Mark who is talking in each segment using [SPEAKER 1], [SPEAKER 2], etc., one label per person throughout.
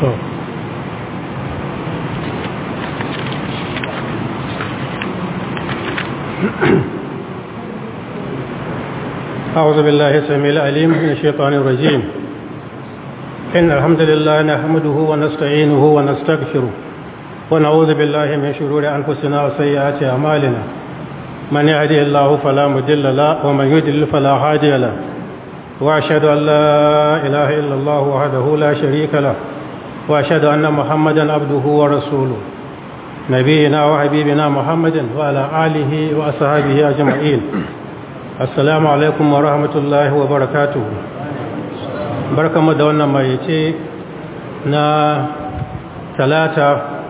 [SPEAKER 1] أعوذ بالله السميع العليم من الشيطان الرجيم إن الحمد لله نحمده ونستعينه ونستغفره ونعوذ بالله من شرور أنفسنا وسيئات أعمالنا من يهدي الله فلا مضل له ومن يضلل فلا هادي له وأشهد أن لا إله إلا الله وحده لا شريك له وأشهد أن محمدا عبده ورسوله نبينا وحبيبنا محمد وعلى آله وأصحابه أجمعين assalamu alaikum wa rahmatullahi wa barakatuhu barkamu da wannan mayace na talata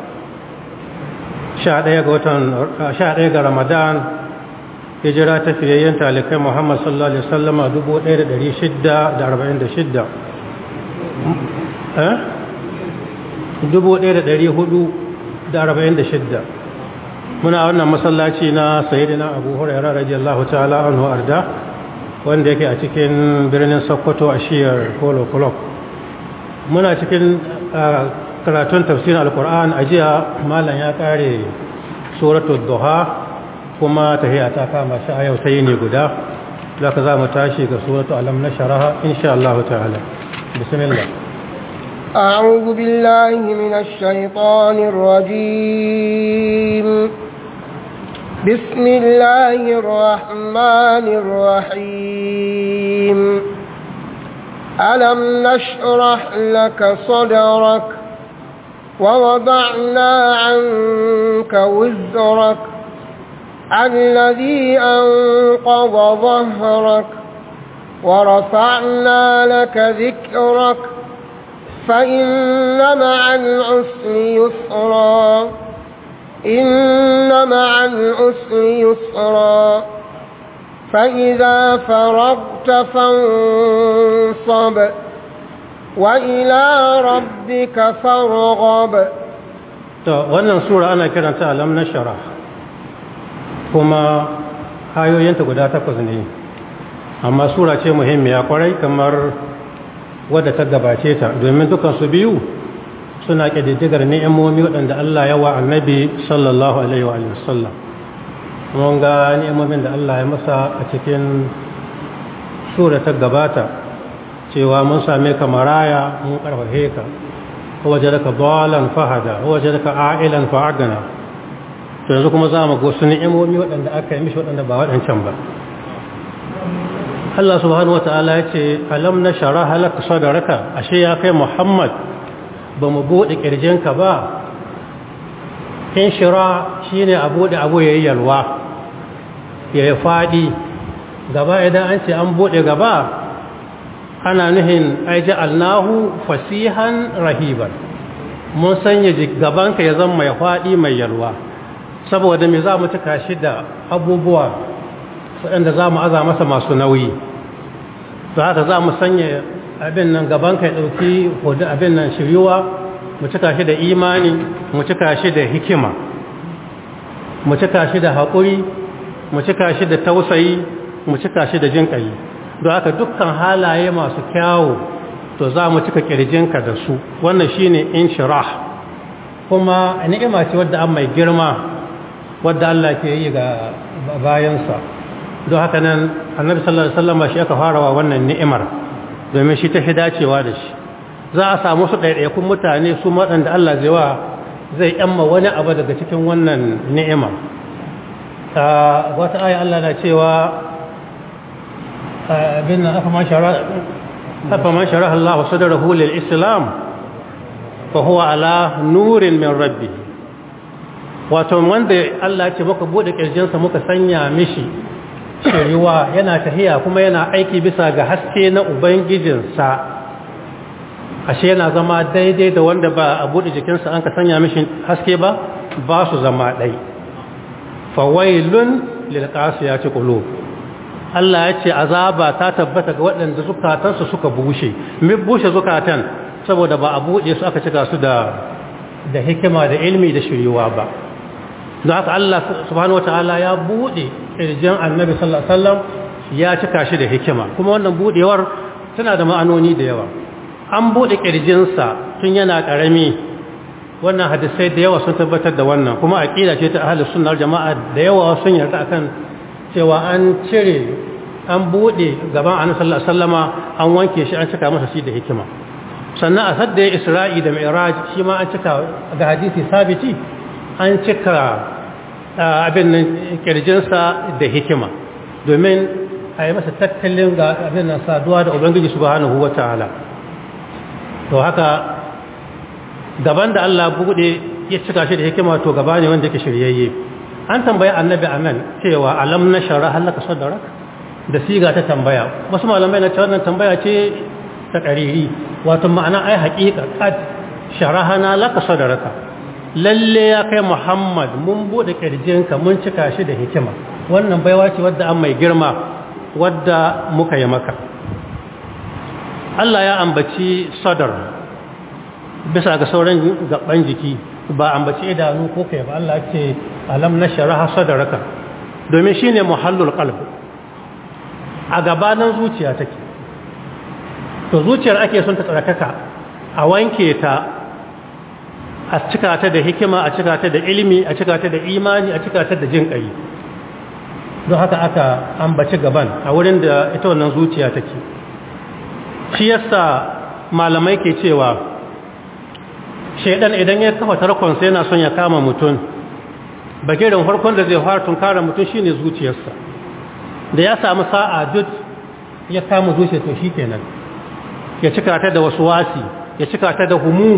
[SPEAKER 1] 11 ga watan 11 ga ramadan hijira ta fiyayyen talikai muhammad sallallahu alaihi wasallama 1646 eh 1446 muna wannan masallaci na sayyidina abu huraira radiyallahu ta'ala anhu arda wanda yake a cikin birnin sokoto a shiyar kolo club muna cikin karatun tafsirin alkur'an a jiya malam ya kare suratul duha kuma tahiya ta kama shi a yau sai ne guda zaka za mu tashi ga suratul alam na sharaha insha Allah ta'ala bismillah
[SPEAKER 2] أعوذ بالله من الشيطان الرجيم بسم الله الرحمن الرحيم ألم نشرح لك صدرك ووضعنا عنك وزرك الذي أنقض ظهرك ورفعنا لك ذكرك فإن مع العسر يسرا إن مع العسر يسرا فإذا فرغت فانصب وإلى ربك فارغب
[SPEAKER 1] to wannan sura ana kiranta alam nashara kuma hayoyinta guda takwas ne amma sura ce muhimmiya kwarai kamar wadda ta gabace ta domin dukansu biyu suna ƙididdigar ni'imomi waɗanda Allah ya wa annabi sallallahu alaihi wa sallam mun ga ni'imomin da Allah ya masa a cikin sura ta gabata cewa mun same ka maraya mun karfafe ka waje daga dalan fahada waje daga a'ilan fa'agana to yanzu kuma za mu ga wasu ni'imomi waɗanda aka yi mishi waɗanda ba waɗancan ba Allah subhanahu wata'ala ya ce alam na shara halaka sadaraka ashe ya kai Muhammad ba mu buɗe ƙirjinka ba in shira shi ne a buɗe abu ya yi yalwa ya yi faɗi gaba idan an ce an buɗe gaba ana nuhin aiji alnahu fasihan rahiban mun sanya gabanka ya zama mai faɗi mai yalwa saboda me za mu cika shi da abubuwa waɗanda za mu aza masa masu nauyi za haka za mu sanya abin nan gabanka ya ɗauki hudu abin nan shiryuwa mu cika shi da imani mu cika shi da hikima mu cika shi da haƙuri mu cika shi da tausayi mu cika shi da jinƙayi don haka dukkan halaye masu kyawu to za mu cika ƙirjinka da su wannan shi ne inshirah kuma ni'ima ce wadda an mai girma wadda Allah ke yi ga bayansa don haka nan annabi sallallahu alaihi wasallam shi aka farawa wannan ni'imar domin shi ta fi dacewa da shi za a samu su ɗaiɗaikun mutane su waɗanda Allah zai wa zai yamma wani abu daga cikin wannan ni'ima wata aya Allah na cewa abin nan afa man shara Allah sadrahu lil islam fa huwa ala nurin min rabbi wato wanda Allah ce muka bude kirjinsa muka sanya mishi shiriwa yana tahiya kuma yana aiki bisa ga haske na ubangijinsa ashe yana zama daidai da wanda ba a buɗe jikinsa an ka sanya mishi haske ba ba su zama ɗai fawailun lilqasiyati qulub Allah ya ce azaba ta tabbata ga waɗanda zukatansu suka bushe mi bushe zukatan saboda ba a buɗe su aka cika su da da hikima da ilmi da shiriwa ba don haka Allah subhanahu wataala ya buɗe ƙirjin annabi sallallahu alaihi wasallam ya cika shi da hikima kuma wannan buɗewar tana da ma'anoni da yawa an buɗe ƙirjinsa tun yana ƙarami wannan hadisai da yawa sun tabbatar da wannan kuma aƙida ce ta ahalus sunnar jama'a da yawa sun yarda akan cewa an cire an buɗe gaban annabi sallallahu alaihi wasallama an wanke shi an cika masa shi da hikima sannan a sadda isra'i da mi'raj shi ma an cika ga hadisi sabiti an cika abin nan kirjinsa da hikima domin a yi masa tattalin ga abin nan saduwa da ubangiji subhanahu wataala to haka gaban da Allah buɗe ya cika shi da hikima to gaba ne wanda yake shiryayye an tambayi annabi anan cewa alam na shara halaka sadrak da siga ta tambaya wasu malamai na cewa wannan tambaya ce ta ƙariri wato ma'ana ai haƙiƙa qad sharahana laka sadraka lalle ya kai Muhammad mun bude kirjinka mun cika shi da hikima wannan baiwa ce wadda an mai girma wadda muka yi maka Allah ya ambaci sadar bisa ga sauran gaban jiki ba ambaci idanu ko kai ba Allah ce alam nashraha sadraka domin shine muhallul qalb a gabanin zuciya take to zuciyar ake son ta tsarkaka a wanke ta a cika ta da hikima a cika ta da ilimi a cika ta da imani a cika ta da jin kai don haka aka ambaci gaban a wurin da ita wannan zuciya take shi yasa malamai ke cewa shaidan idan ya kafa tarkonsa yana son ya kama mutum bagirin farkon da zai fara tunkara mutum shine zuciyarsa da ya samu sa'a duk ya kama zuciya to kenan ya cika ta da wasu wasi ya cika ta da humum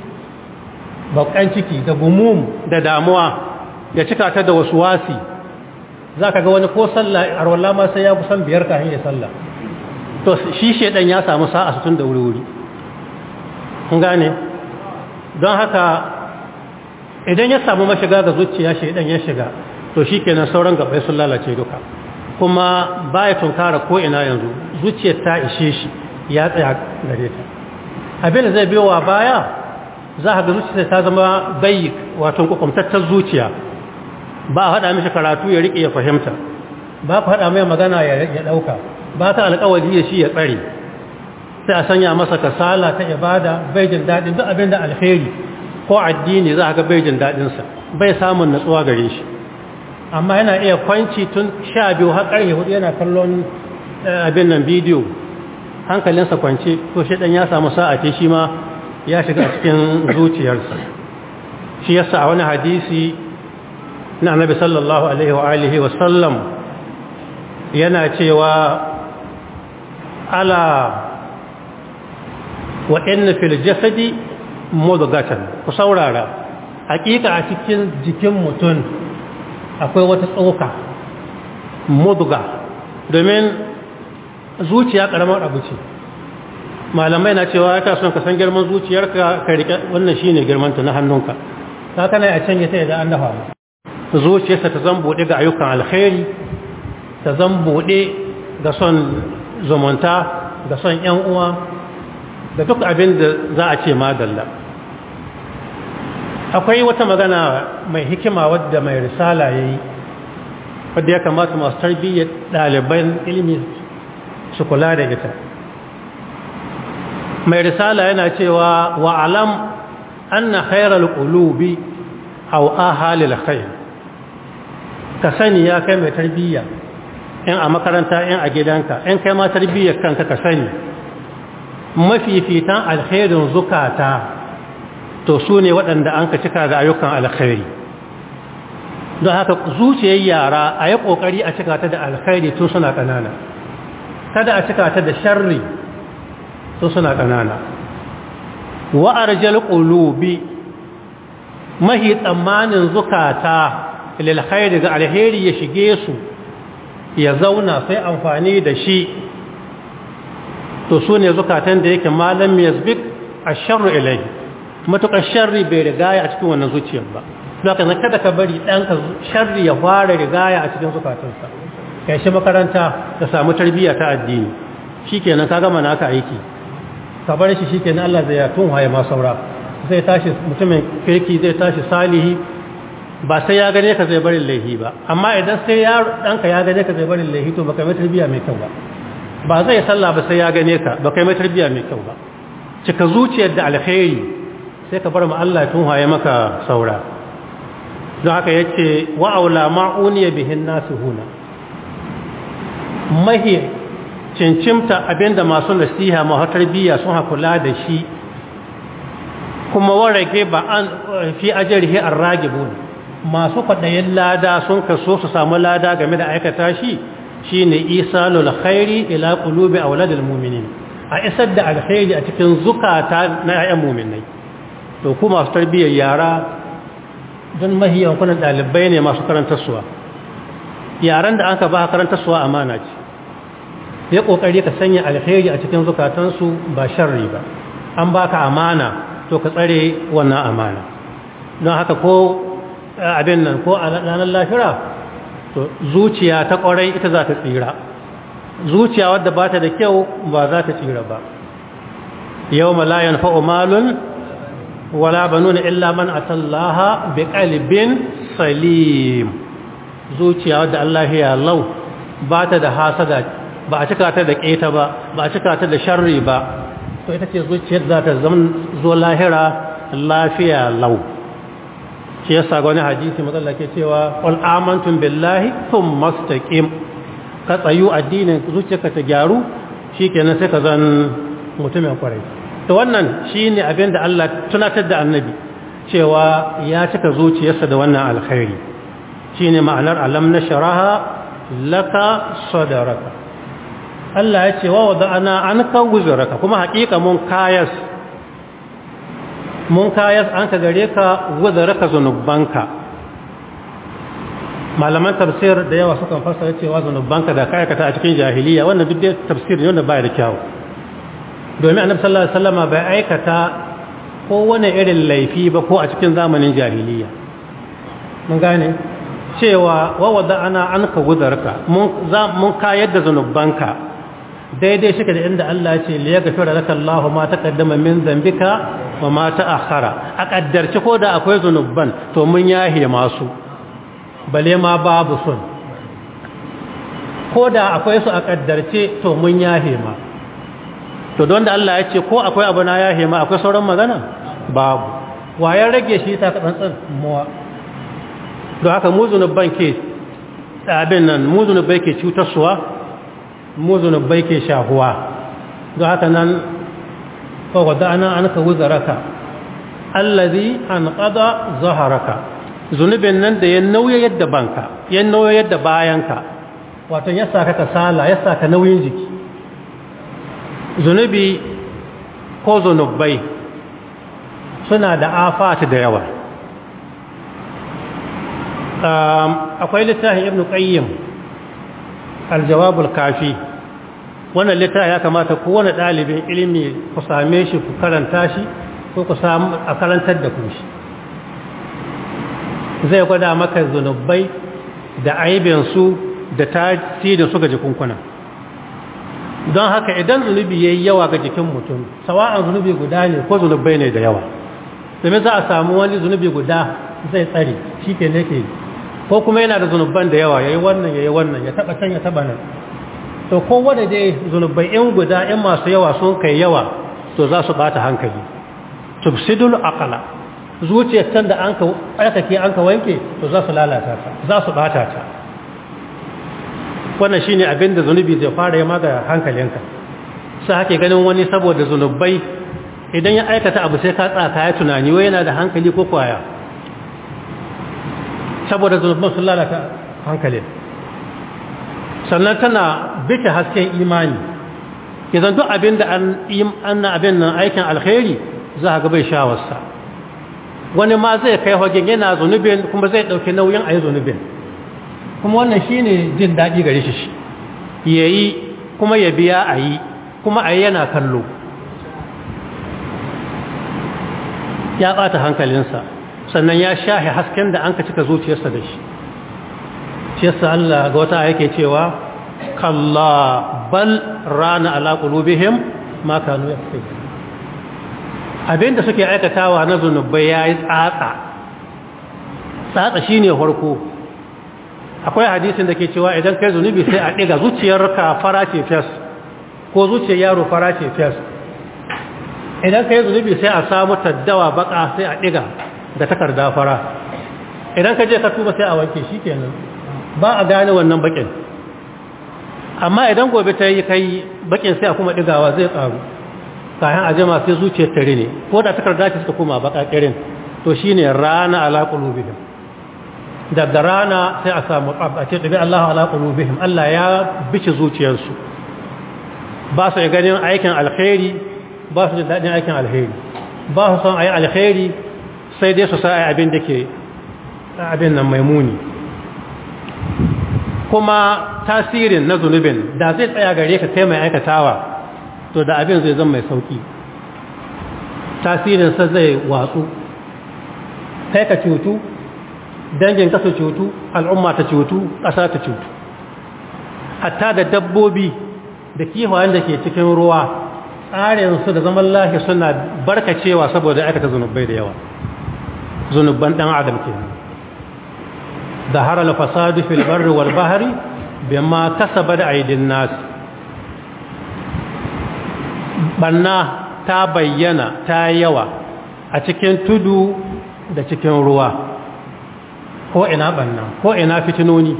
[SPEAKER 1] bakan ciki da gumum da damuwa ya cika ta da wasu wasi za ka ga wani ko sallah arwallah ma sai ya kusan biyar kafin ya sallah to shi shaidan ya samu sa'a su tun da wuri-wuri kun gane don haka idan ya samu mashiga ga zuciya shaidan ya shiga to shi kenan sauran gabai sun lalace duka kuma baya tunkara ko ina yanzu zuciyar ta ishe shi ya tsaya gare ta abin da zai biyo wa baya za ka ga zuciya ta zama bayyik wato kwakwamtattar zuciya ba a haɗa mishi karatu ya riƙe ya fahimta ba ka haɗa mai magana ya ɗauka ba ka alƙawari ya shi ya tsare sai a sanya masa kasala ta ibada bai jin daɗin duk abin da alheri ko addini za a ga bai jin daɗinsa bai samun natsuwa gare shi amma yana iya kwanci tun sha biyu har ƙarfe hudu yana kallon abin nan bidiyo hankalinsa kwance to shi ɗan ya samu sa'a ce shi ma ya shiga cikin zuciyarsa shi yasa a wani hadisi na annabi sallallahu alaihi wa alihi wa sallam yana cewa ala wa inna fil jasadi mudghatan ku saurara hakika a cikin jikin mutum akwai wata tsoka mudga domin zuciya karamar abu ce malamai na cewa ya son ka san girman zuciyarka ka rike wannan shine girman ta na hannunka ka kana a canje ta idan an dafa zuciyarsa ta zan bude ga ayyukan alkhairi ta zan bude ga son zumunta ga son yan uwa da duk abin da za a ce madalla akwai wata magana mai hikima wadda mai risala ya yi wadda ya kamata masu tarbiyyar ɗaliban ilimi su kula da ita mai risala yana cewa wa alam anna khairal qulubi aw ahalil khair ka sani ya kai mai tarbiyya in a makaranta in a gidanka in kai ma tarbiyyar kanka ka sani mafifitan alkhairin zukata to su ne waɗanda an ka cika da ayyukan alkhairi don haka zuciyar yara a yi ƙoƙari a cika ta da alkhairi tun suna ƙanana kada a cika ta da sharri tun suna ƙanana wa'arjal ƙulubi mahi tsammanin zukata lilkhairi ga alheri ya shige su ya zauna sai amfani da shi to su ne zukatan da yake malam yazbik asharru ilai matukar sharri bai rigaya a cikin wannan zuciyar ba zaka na kada ka bari ɗanka sharri ya fara rigaya a cikin zukatansa kai shi makaranta ka samu tarbiyya ta addini shikenan ka gama naka aiki ka bar shi shikenan Allah zai ya tun waye ma saura zai tashi mutumin kirki zai tashi salihi ba sai ya gane ka zai barin laihi ba amma idan sai ya ɗanka ya gane ka zai barin laihi to baka mai tarbiyya mai kyau ba ba zai sallah ba sai ya gane ka baka mai tarbiyya mai kyau ba cika zuciyar da alkhairi sai ka bar ma Allah tun haye maka saura don haka yace wa aula ma'uniya bihin nasihuna mahi cincimta abinda masu nasiha masu tarbiyya sun hakula da shi kuma warage ba an fi ajrihi arragibun masu kwaɗayin lada sun kaso su samu lada game da aikata shi shine isalul khairi ila qulubi auladil mu'minin a isar da alkhairi a cikin zukata na ayyan mu'minai to ku masu tarbiyyar yara don mahiyan kunan dalibai ne masu karantarsuwa yaran da aka ba karantarsuwa amana ce ya kokari ka sanya alkhairi a cikin zukatansu ba sharri ba an baka amana to ka tsare wannan amana don haka ko abin nan ko a ranar lafira to zuciya ta kwarai ita za ta tsira zuciya wadda ba ta da kyau ba za ta tsira ba yau malayan fa'umalun wala banuna illa man atallaha bi qalbin salim zuciya wadda Allah ya lau ba ta da hasada ba a cika ta da keta ba ba a cika ta da sharri ba to ita ce zuciyar za ta zama zo lahira lafiya lau shi yasa ga wani hadisi matsala ke cewa qul amantum billahi thumma istaqim ka tsayu addinin zuciyarka ta gyaru shikenan sai ka zan mutumin kwarai to wannan shine abin da Allah tunatar da annabi cewa ya cika zuciyarsa da wannan alkhairi shine ma'anar alam nashraha laka sadraka Allah ya ce wa wada'ana anka wuzraka kuma hakika mun kayas mun kayas an ka gare ka wuzraka zanubanka malaman tafsir da yawa sukan fassara cewa zanubanka da kayakata a cikin jahiliya wannan duk dai tafsir ne wanda baya da kyau domin annabi sallallahu alaihi wasallam bai aikata ko wani irin laifi ba ko a cikin zamanin jahiliya mun gane cewa wa wada'ana anka wuzraka mun mun kayar da zanubanka daidai shi da inda Allah ce li yaghfira laka Allahu ma taqaddama min dhanbika wa ma ta'akhkhara a kaddarci ko da akwai zanuban to mun yahe masu bale ma babu sun ko da akwai su a kaddarce to mun yahe ma to don da Allah ya ce ko akwai abu na yahe ma akwai sauran magana babu wayan rage shi ta tsantsan muwa don haka mu zunuban ke abin nan mu zunubai ke cutarsuwa mu zunubai ke shahuwa don haka nan fawada ana an ka wuzaraka allazi an qada zaharaka zunubin nan da ya nauya yadda banka ya nauya yadda bayanka wato ya saka kasala ya saka nauyin jiki zunubi ko zunubai suna da afati da yawa akwai littafin ibn qayyim aljawabul kafi wannan littafi ya kamata kowane ɗalibin ilimi ku same shi ku karanta shi ko ku samu a karantar da ku shi zai gwada maka zunubai da aibinsu da tasirin su ga jikunkuna don haka idan zunubi ya yi yawa ga jikin mutum sawa'an zunubi guda ne ko zunubai ne da yawa domin za a samu wani zunubi guda zai tsare shi ke ne ke ko kuma yana da zunuban da yawa ya yi wannan ya yi wannan ya taba can ya taba nan to kowane dai zunubai in guda in masu yawa sun kai yawa to za su bata hankali tufsidul aqla zuciyar can da an ka aikake an ka wanke to za su lalata ta za su bata ta wannan shine abin da zunubi zai fara yi maga hankalinka sai hake ganin wani saboda zunubai idan ya aikata abu sai ka tsaka ya tunani wai yana da hankali ko kwaya saboda zunuban sun lalata hankalin sannan tana bita hasken imani idan duk abin da an abin nan aikin alkhairi za ga bai shawarsa wani ma zai kai hagen yana zunubin kuma zai ɗauki nauyin a yi zunubin kuma wannan shi ne jin daɗi gare shi ya yi kuma ya biya a yi kuma a yi yana kallo ya ɓata hankalinsa sannan ya shahe hasken da an ka cika zuciyarsa da shi shi yasa Allah ga wata yake cewa kalla bal rana ala qulubihim ma kanu yaksubun abinda suke aikatawa na zunubai yayi tsatsa tsatsa shine farko akwai hadisin da ke cewa idan kai zunubi sai a ɗiga zuciyarka fara ce fes ko zuciyar yaro fara ce fes idan ka yi zunubi sai a samu taddawa baka sai a ɗiga da takarda fara idan ka je ka tuba sai a wanke shi kenan ba a gane wannan bakin amma idan gobe ta yi kai bakin sai a kuma ɗigawa zai ƙaru kayan a jama sai zuciyar tare ne ko da takarda ce suka koma baka ƙirin to shi ne rana ala ƙulubihim daga rana sai a samu a ce ɗabi Allah ala ƙulubihim Allah ya bice zuciyarsu ba su ganin aikin alkhairi ba su da daɗin aikin alkhairi ba su son a yi alkhairi sai dai su sa a abin da ke abin nan mai muni kuma tasirin na zunubin da zai tsaya gare ka kai mai aikatawa to da abin zai zama mai sauki tasirinsa zai watsu kai ka cutu dangin ka su cutu al'umma ta cutu ƙasa ta cutu hatta da dabbobi da kiwayen da ke cikin ruwa tsarinsu da zaman lahi suna barkacewa saboda aikata zunubai da yawa zunubban ɗan adam ke da harar fasadu fil barri wal bahari bima kasaba da aidin nasu banna ta bayyana ta yawa a cikin tudu da cikin ruwa ko ina banna ko ina fitinoni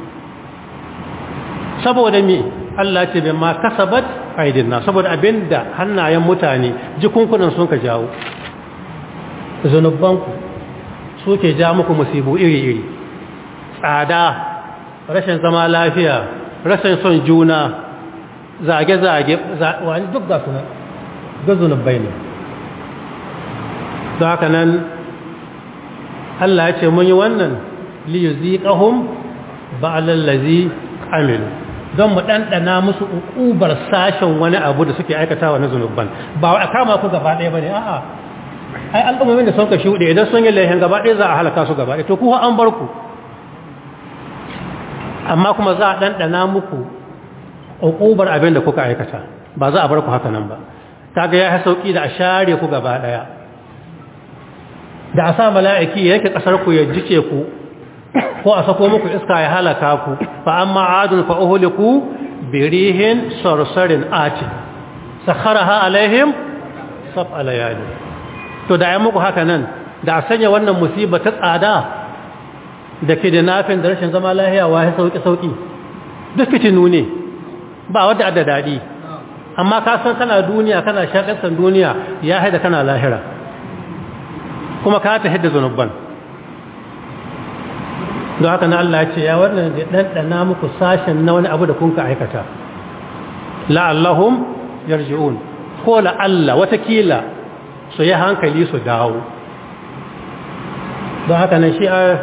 [SPEAKER 1] saboda me Allah ce bai ma kasabat aidinna saboda abinda hannayen mutane jikunkunan sun ka jawo zunubanku suke ja muku musibu iri-iri tsada rashin zama lafiya rashin son juna zage-zage wani duk ga suna ga zunubai ne don haka nan Allah ya ce mun yi wannan liyu ziƙahun ba'alallazi amilu don mu ɗanɗana musu uƙubar sashen wani abu da suke aikatawa na zunubban ba a kama ku gaba ɗaya ba ne a'a ai al'ummomin da sun ka shuɗe idan sun yi laihin gaba ɗaya za a halaka su gaba ɗaya to kuwa an bar ku amma kuma za a ɗanɗana muku uƙubar abin da kuka aikata ba za a bar ku haka nan ba kaga ya sauƙi da a share ku gaba ɗaya da a sa mala'iki ya yake ƙasar ku ya jice ku ko a sako muku iska ya halaka ku fa amma adun fa uhliku birihin sarsarin ati sakharaha alaihim sab alayali to da ya muku haka nan da a sanya wannan musiba ta tsada da ke da nafin da rashin zama lahiya wa ya sauki sauki duk fitinu ne ba wadda adda dadi amma ka san kana duniya kana shakasan duniya ya haida kana lahira kuma ka ta hidda zanubban don haka na Allah ce ya wannan da ɗanɗana muku sashen na wani abu da kun ka aikata la'allahum yarji'un ko la'alla watakila su yi hankali su dawo don haka nan shi a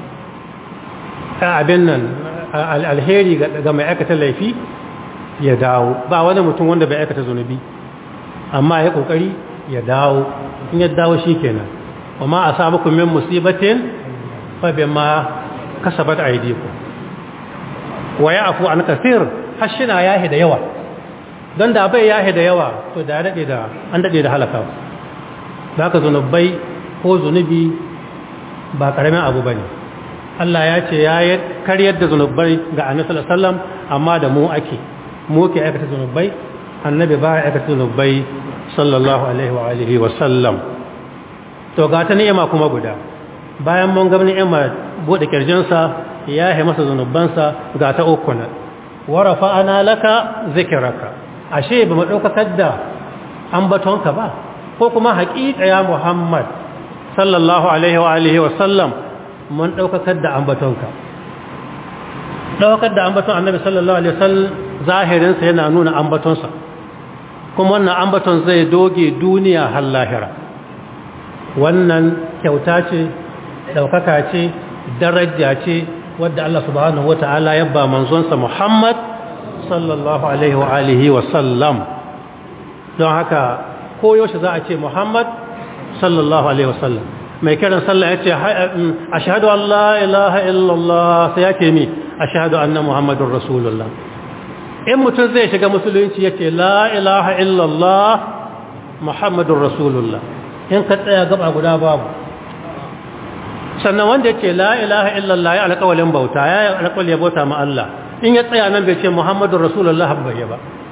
[SPEAKER 1] abin nan alheri ga mai aikata laifi ya dawo ba wani mutum wanda bai aikata zunubi amma ya kokari ya dawo in ya dawo shi kenan wa ma a samu min musibatin fa bima kasabat aydikum wa ya'fu an kathir hashina yahi da yawa dan da bai yahi da yawa to da dade da an dade da halaka haka zunubai ko zunubi ba karamin abu bane Allah ya ce ya karyar da zunubai ga Annabi sallallahu alaihi wasallam amma da mu ake mu ke aikata zunubai annabi ba ya aikata zunubai sallallahu alaihi wa alihi wa sallam to ga ta ni'ima kuma guda bayan mun ga ni'ima bude kirjinsa ya yi masa zunubansa ga ta uku na wa rafa'ana laka zikraka ashe ba mu daukar da ambatonka ba ko kuma haƙiƙa ya Muhammad sallallahu alaihi wa alihi wa sallam mun daukar da ambatonka daukar da ambaton annabi sallallahu alaihi wasallam zahirinsa yana nuna ambatonsa kuma wannan ambaton zai doge duniya har lahira wannan kyauta ce daukaka ce daraja ce wadda Allah subhanahu wata'ala ya ba manzonsa Muhammad sallallahu alaihi wa alihi wa sallam don haka koyaushe za a ce Muhammad sallallahu alaihi wa sallam mai kiran sallah ya ce ashhadu an la ilaha illallah sai ya ce mi ashhadu anna muhammadur rasulullah in mutum zai shiga musulunci ya ce la ilaha illallah muhammadur rasulullah in ka tsaya gaba guda babu sannan wanda ya ce la ilaha illallah ya alƙawalin bauta ya yi alƙawal ya bauta ma Allah in ya tsaya nan bai ce muhammadur rasulullah bai ba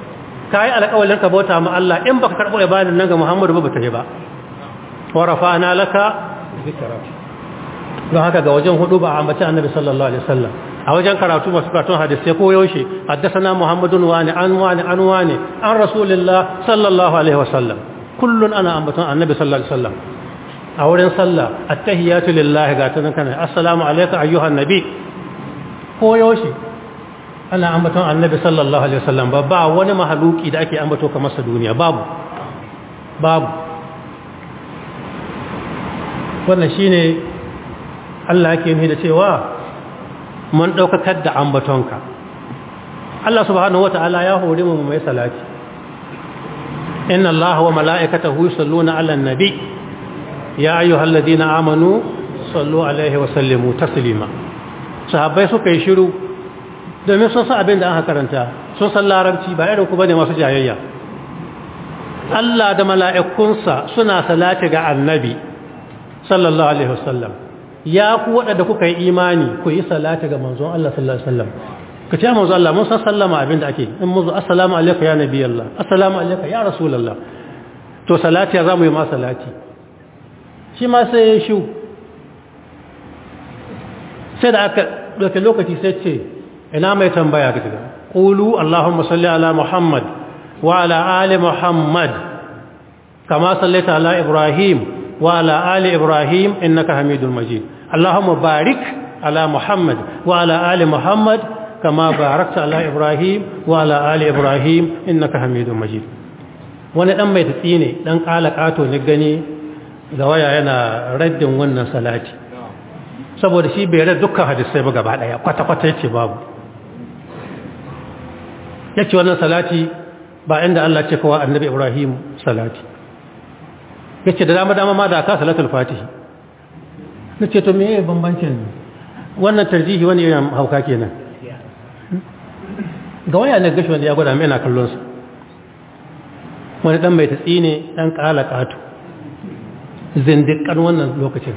[SPEAKER 1] kai alƙawalin ka bauta ma Allah in baka karbo ibadan nan ga Muhammadu ba ta yi ba wa rafa'na laka zikra don haka ga wajen hudu ba a ambaci annabi sallallahu alaihi wasallam a wajen karatu masu karatun hadisi ko yaushe haddasana muhammadun wani an wani an wani an rasulullah sallallahu alaihi wasallam kullun ana ambaton annabi sallallahu alaihi wasallam a wurin sallah attahiyatu lillahi ga tunan kana assalamu alayka ayyuhan nabi ko yaushe ana ambaton annabi sallallahu alaihi wasallam ba ba wani mahaluki da ake ambato kamar sa duniya babu babu wannan shine Allah yake nufi da cewa mun daukakar da ambatonka Allah subhanahu wataala ya hore mu mai salati inna Allah wa mala'ikatahu yusalluna 'alan nabi ya ayyuhalladhina amanu sallu alaihi wa sallimu taslima sahabbai suka yi shiru domin sun san abin da aka karanta sun san larabci ba irin ku bane masu jayayya Allah da mala'ikunsa suna salati ga annabi sallallahu alaihi wasallam ya ku waɗanda kuka yi imani ku yi salati ga manzon Allah sallallahu alaihi wasallam ka ce manzon Allah mun san sallama abin da ake in muzu assalamu alayka ya nabi Allah assalamu alayka ya rasulullah to salati ya zamu yi ma salati shi ma sai ya shu sai da aka dauke lokaci sai ce ina mai tambaya ga daga qulu allahumma salli ala muhammad wa ala ali muhammad kama sallaita ala ibrahim wa ala ali ibrahim innaka hamidul majid allahumma barik ala muhammad wa ala ali muhammad kama barakta ala ibrahim wa ala ali ibrahim innaka hamidul majid wani dan mai tatsi ne dan kala kato ne gani ga waya yana raddin wannan salati saboda shi bai rada dukkan hadisai ba gaba daya kwata-kwata yace babu yace wannan salati ba inda Allah ce kawa annabi Ibrahim salati yace da dama dama ma da ka salatul fatihi nace to meye bambancin wannan tarjihi wani yana hauka kenan ga waya ne gashi wanda ya gwada mai na kallon sa wani dan mai tatsi ne dan kala katu zindikan wannan lokacin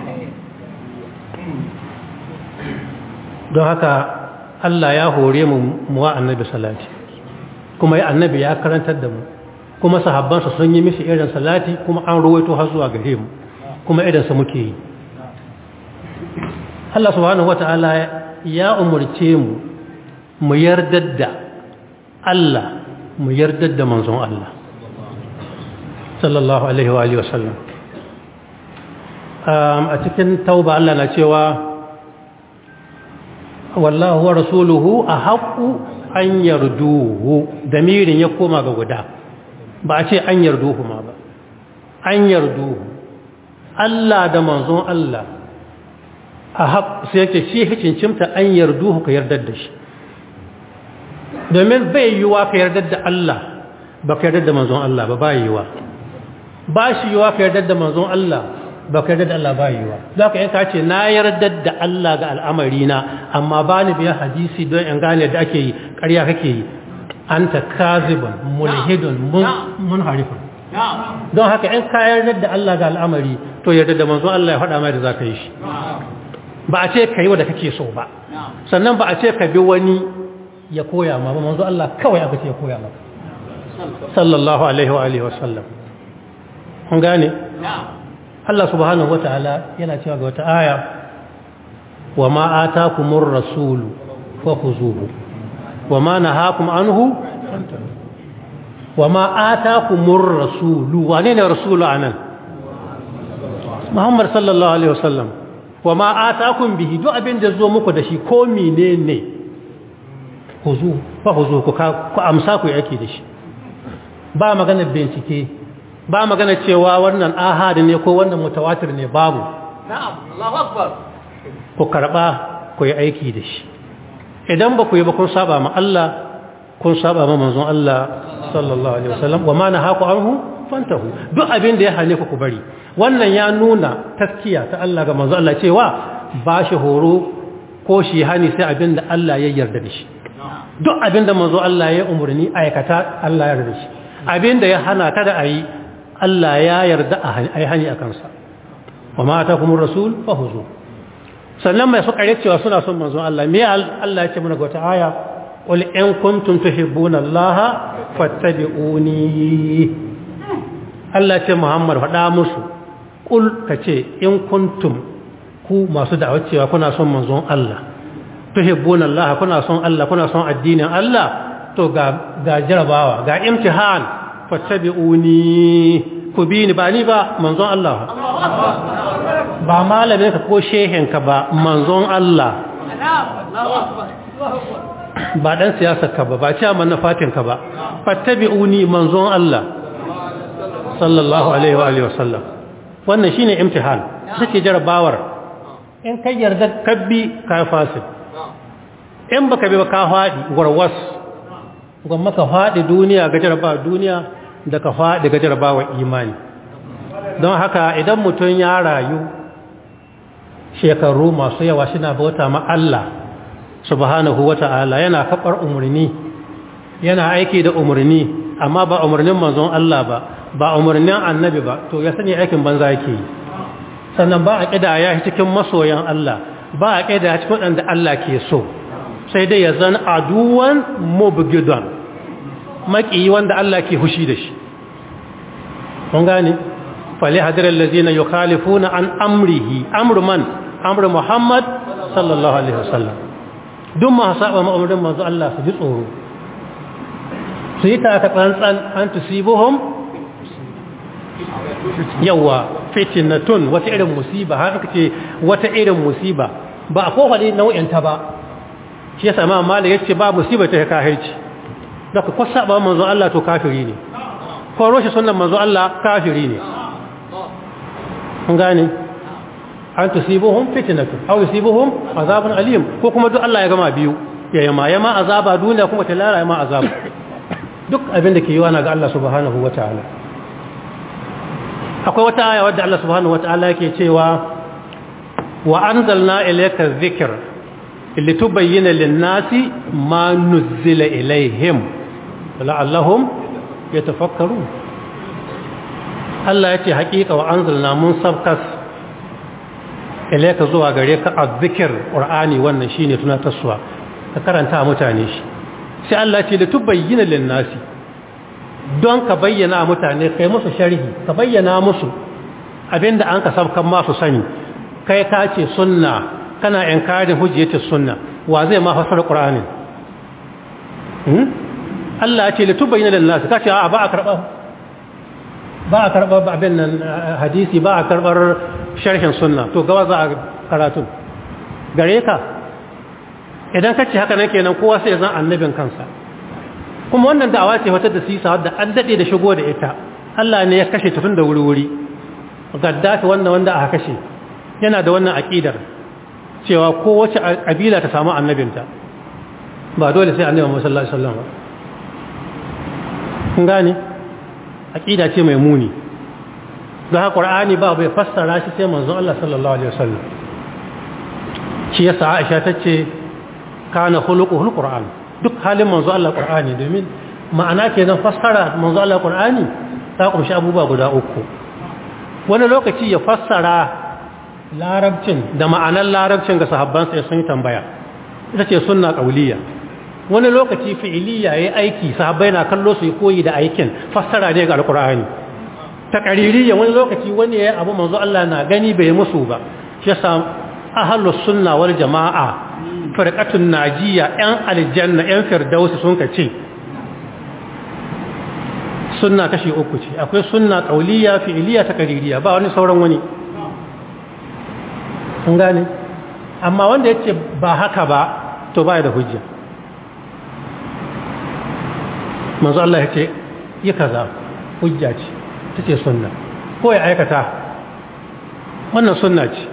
[SPEAKER 1] don haka Allah ya hore mu muwa annabi salati kuma ya annabi ya karantar da mu kuma sahabbansa sun yi mishi irin salati kuma an ruwaito har zuwa gare mu kuma irinsa muke yi Allah subhanahu wata'ala ya umurce mu mu yardar da Allah mu yardar da manzon Allah sallallahu alaihi wa alihi wasallam a cikin tauba Allah na cewa wallahu wa rasuluhu a haƙu an yarduhu damirin ya koma ga guda ba a ce an yarduhu ma ba an yarduhu Allah da manzon Allah a haƙ sai yake shi hikincimta an yarduhu ka yardar da shi domin bai yiwa ka yardar da Allah ba ka yardar da manzon Allah ba ba yiwa ba shi yiwa ka yardar da manzon Allah ba ka yarda da Allah ba yiwa za ka yanka ce na yarda da Allah ga al'amari na amma ba ni biya hadisi don in gane da ake yi ƙarya kake yi an ta kazibin mulhidun mun harifin don haka in ka yarda da Allah ga al'amari to yarda da manzon Allah ya faɗa mai da za ka yi shi ba a ce ka yi wadda kake so ba sannan ba a ce ka bi wani ya koya ma ba manzon Allah kawai aka ce ya koya maka sallallahu alaihi wa alihi wa sallam kun gane Allah subhanahu wa ta'ala yana cewa ga wata aya wa ma atakumur rasulu fakhuzuhu wa ma nahakum anhu wa ma atakumur rasulu wane ne rasulu anan Muhammad sallallahu alaihi wasallam wa ma atakum bihi duk abin da zo muku da shi ko menene khuzu fakhuzu ku ku amsa ku yake da shi ba maganar bincike ba magana cewa wannan ahadi ne ko wannan mutawatir ne babu
[SPEAKER 3] na'am Allahu akbar
[SPEAKER 1] ku karba ku yi aiki da shi idan ba ku yi ba kun saba ma Allah kun saba ma manzon Allah sallallahu alaihi wasallam wa ma nahaku anhu fantahu duk abin da ya hane ku ku bari wannan ya nuna taskiya ta Allah ga manzon Allah cewa ba shi horo ko shi hani sai abin da Allah ya yarda da shi duk abin da manzon Allah ya umurni aikata Allah ya yarda da shi abin da ya hana kada a yi Allah ya yarda a yi hani a kansa wa mata kuma rasul fahuzu sannan mai suka yi cewa suna son manzon Allah me Allah ya ce mana ga wata aya qul in kuntum tuhibbuna Allah fattabi'uni Allah ce Muhammad faɗa musu qul kace in kuntum ku masu da'awar cewa kuna son manzon Allah tuhibbuna Allah kuna son Allah kuna son addinin Allah to ga ga jarabawa ga imtihan fattabi'uni ku bi ni ba ni ba manzon Allah ba malamin ka ko shehin ka ba manzon Allah ba dan siyasar ka ba ba chairman na fatin ka ba fattabi'uni manzon Allah sallallahu alaihi wa alihi wasallam wannan shine imtihan take jarabawar in kai yarda kabbi ka fasid in baka bi ba ka fadi warwas gwamma ka fadi duniya ga jarabawa duniya da ka fadi ga jarabawa imani don haka idan mutum ya rayu shekaru masu yawa shina bauta ma Allah subhanahu wata'ala yana kafar umarni yana aiki da umarni amma ba umarnin manzon Allah ba ba umarnin annabi ba to ya sani aikin banza yake yi sannan ba a ƙidaya cikin masoyan Allah ba a ƙidaya cikin waɗanda Allah ke so sai dai ya zan aduwan mubgidan maƙiyi wanda Allah ke hushi da shi kun gane fali hadirar lazina yi khalifuna an amrihi amru man amru muhammad sallallahu alaihi wasallam duk ma saba ma'amurin manzo Allah su ji tsoro su yi ta tsantsan an tusibuhum yawa fitinatun wata irin musiba har aka ce wata irin musiba ba a kowane nau'in ta ba shi yasa ma mala yace ba musiba ta kafirci daga ko saba manzo Allah to kafiri ne ko roshi sunnan manzo Allah kafiri ne kun gane an tusibuhum fitnatun aw yusibuhum azabun alim ko kuma duk Allah ya gama biyu ya yama yama azaba duniya kuma ta lara yama azaba duk abin da ke yiwa na ga Allah subhanahu wataala akwai wata aya wadda Allah subhanahu wataala yake cewa wa anzalna ilayka dhikr litubayyana lin-nasi ma nuzila ilayhim la'allahum yatafakkarun Allah yace haƙiƙa wa anzalna mun sabkas ilayka zuwa gare ka azzikr qur'ani wannan shine tunatarwa ka karanta mutane shi sai Allah ce litubayyana lin-nasi don ka bayyana mutane kai musu sharhi ka bayyana musu abinda an ka sabkan masu sani kai ka ce sunna kana inkarin hujjatul sunna wa zai ma fasara qur'anin hmm Allah ya ce li tubayyana lin nas kace a ba a karba ba a karba abin nan hadisi ba a karbar sharhin sunna to gawa za a karatu gare ka idan kace haka nan kenan kowa sai zan annabin kansa kuma wannan da'awa ce wata da sisa wadda an dade da shigo da ita Allah ne ya kashe ta tun da wuri-wuri gaddafi wannan wanda aka kashe yana da wannan aqidar cewa kowace kabila ta samu annabinta ba dole sai annabi Muhammad sallallahu alaihi wasallam kun gane aqida ce mai muni don haka Qur'ani ba bai fassara shi sai manzon Allah sallallahu alaihi wasallam shi yasa Aisha tace kana khuluquhul Qur'an duk halin manzo Allah Qur'ani domin ma'ana kenan fassara manzo Allah Qur'ani ta kunshi abubuwa guda uku wani lokaci ya fassara larabcin da ma'anar larabcin ga sahabban sai sun yi tambaya ita ce sunna qauliyya wani lokaci fi'iliya yayi aiki sahabbai na kallo su yi koyi da aikin fassara ne ga alqur'ani taqririyya wani lokaci wani yayi abu manzo Allah na gani bai musu ba shi yasa ahlus sunna wal jamaa firqatun najiya yan aljanna yan firdausi sun ka ce sunna kashi uku ce akwai sunna qauliyya fi'iliya taqririyya ba wani sauran wani kun gane amma wanda yace ba haka ba to ba da hujja manzo Allah yace yi kaza hujja ce tace sunna ko ya aikata wannan sunna ce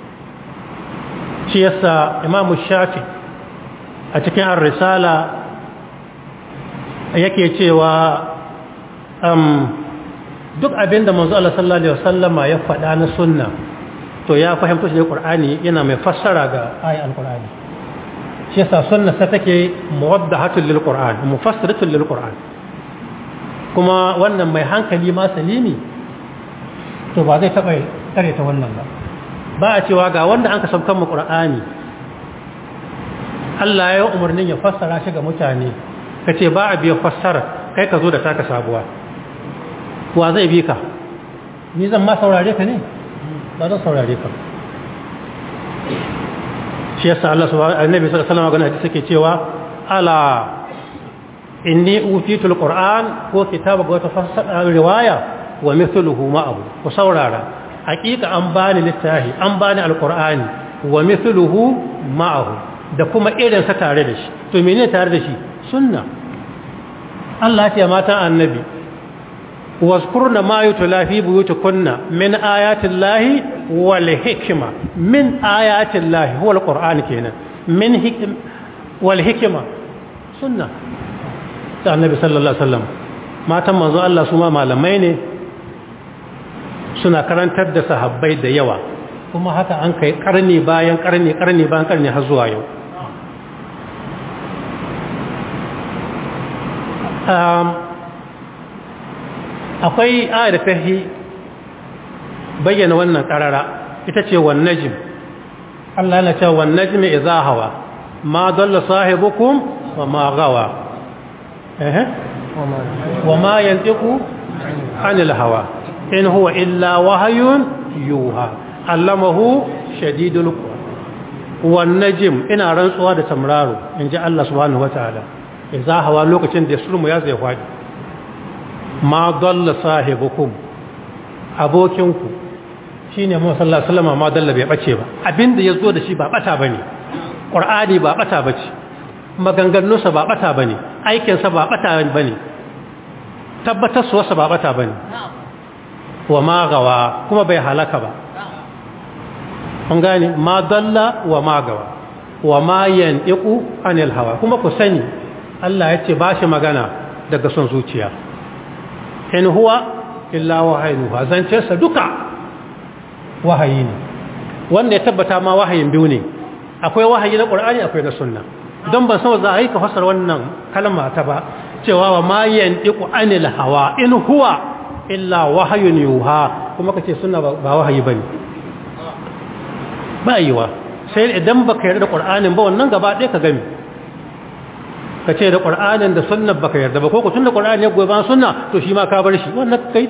[SPEAKER 1] shi yasa imamu shafi a cikin ar-risala yake cewa um, duk abinda manzo Allah sallallahu alaihi wasallama ya faɗa na sunna to ya fahimta shi da Qur'ani yana mai fassara ga ayan al-Qur'ani shi yasa sunna sa take muwaddahatul lil Qur'an mufassiratul lil Qur'an kuma wannan mai hankali ma salimi to ba zai taba kare ta wannan ba ba a cewa ga wanda an ka sabkan mu Qur'ani Allah ya yi umarnin ya fassara shi ga mutane ka ce ba a biya fassara kai ka zo da taka sabuwa wa zai bi ka ni zan ma saurare ka ne ba zan saurare ka shi yasa Allah subhanahu annabi sallallahu alaihi wasallam hadisi yake cewa ala inni utitul qur'an ko kitaba ga wata fassara riwaya wa mithluhu ma'ahu ku saurara hakika an bani littafi an bani alqur'ani wa mithluhu ma'ahu da kuma irin sa tare da shi to menene tare da shi sunna Allah ya ce mata annabi واذكرن ما يتلى في بيوتكن من آيات الله والحكمة من آيات الله هو القرآن كينا من حكم والحكمة سنة النبي صلى الله عليه وسلم ما تم منذ الله سما malamai ne suna karantar da sahabbai da yawa kuma haka an kai karni bayan karni karni bayan karni har zuwa yau akwai ayar da ta bayyana wannan karara ita ce wan najm Allah na cewa wan najm idza hawa ma dalla sahibukum wa ma gawa eh wa ma yantiqu anil hawa in huwa illa wahyun yuha allamahu shadidul quwa wan najm ina rantsuwa da tamraro inji Allah subhanahu wataala idza hawa lokacin da sulmu ya zai fadi ma dalla sahibukum abokinku shine mu sallallahu alaihi wasallam ma dalla bai bace ba abinda yazo da shi ba bata bane qur'ani ba bata bace maganganunsa ba bata bane aikin sa ba bata bane tabbatar su wasa ba bata bane wa ma gawa kuma bai halaka ba kun gane ma dalla wa ma gawa wa ma yantiqu anil hawa kuma ku sani Allah ya ce ba shi magana daga son zuciya in huwa illa wahayuha zancensa duka wahayi ne wanda ya tabbata ma wahayin biyu ne akwai wahayi na qur'ani akwai na sunna don ban san za a yi ka fasar wannan kalma ta ba cewa wa ma yantiqu anil hawa in huwa illa wahayun yuha kuma kace sunna ba wahayi bane ba yiwa sai idan baka yarda da qur'anin ba wannan gaba ɗaya ka gami ka ce da ƙwar'anin da sunna baka yarda ba ko ku tun da ƙwar'anin ya goyi ba sunna to shi ma ka bar shi wannan kai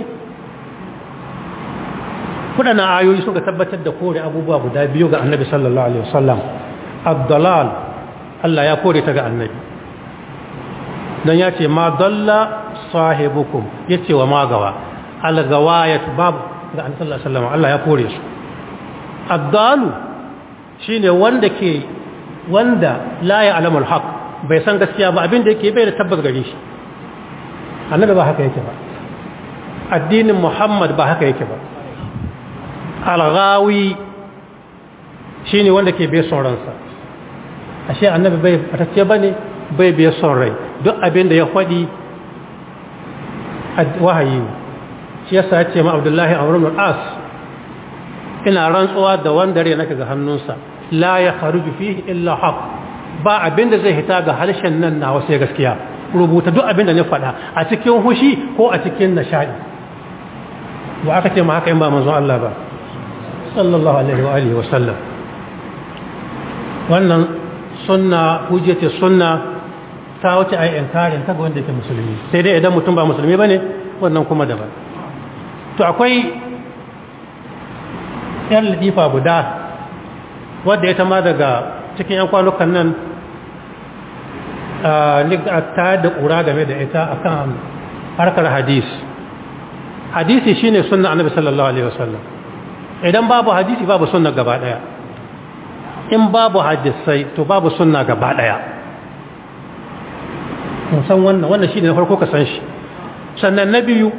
[SPEAKER 1] kuɗana ayoyi suka tabbatar da kore abubuwa guda biyu ga annabi sallallahu alaihi wasallam abdalal Allah ya kore ta ga annabi dan ya ce ma dalla sahibukum yace wa ma gawa algawayat babu ga annabi sallallahu alaihi wasallam Allah ya kore su abdalu shine wanda ke wanda la ya alamul haqq bai san gaskiya ba abin da yake bai da tabbas gare shi annabi ba haka yake ba addinin muhammad ba haka yake ba alghawi shine wanda ke bai son ransa ashe annabi bai fatacce bane bai bai son rai duk abin da ya faɗi wahayi shi yasa ya ce ma abdullahi amr ibn as ina rantsuwa da wanda rai nake ga hannunsa la ya kharuju fihi illa haqq ba abin da zai hita ga harshen nan na wasu gaskiya rubuta duk abin da na faɗa a cikin hushi ko a cikin nishaɗi ba aka ce ma haka in ba manzon Allah ba sallallahu alaihi wa alihi wa sallam wannan sunna hujjati sunna ta wuce ai inkarin ta ga wanda yake musulmi sai dai idan mutum ba musulmi bane wannan kuma daban to akwai yar ladifa guda wadda ya ma daga cikin 'yan kwanukan nan ta da ƙura game da ita akan harkar hadis hadisi shine sunna annabi sallallahu alaihi wasallam idan babu hadisi babu sunna gaba daya in babu hadisai to babu sunna gaba daya mun san wannan wannan shine na farko ka san shi sannan na biyu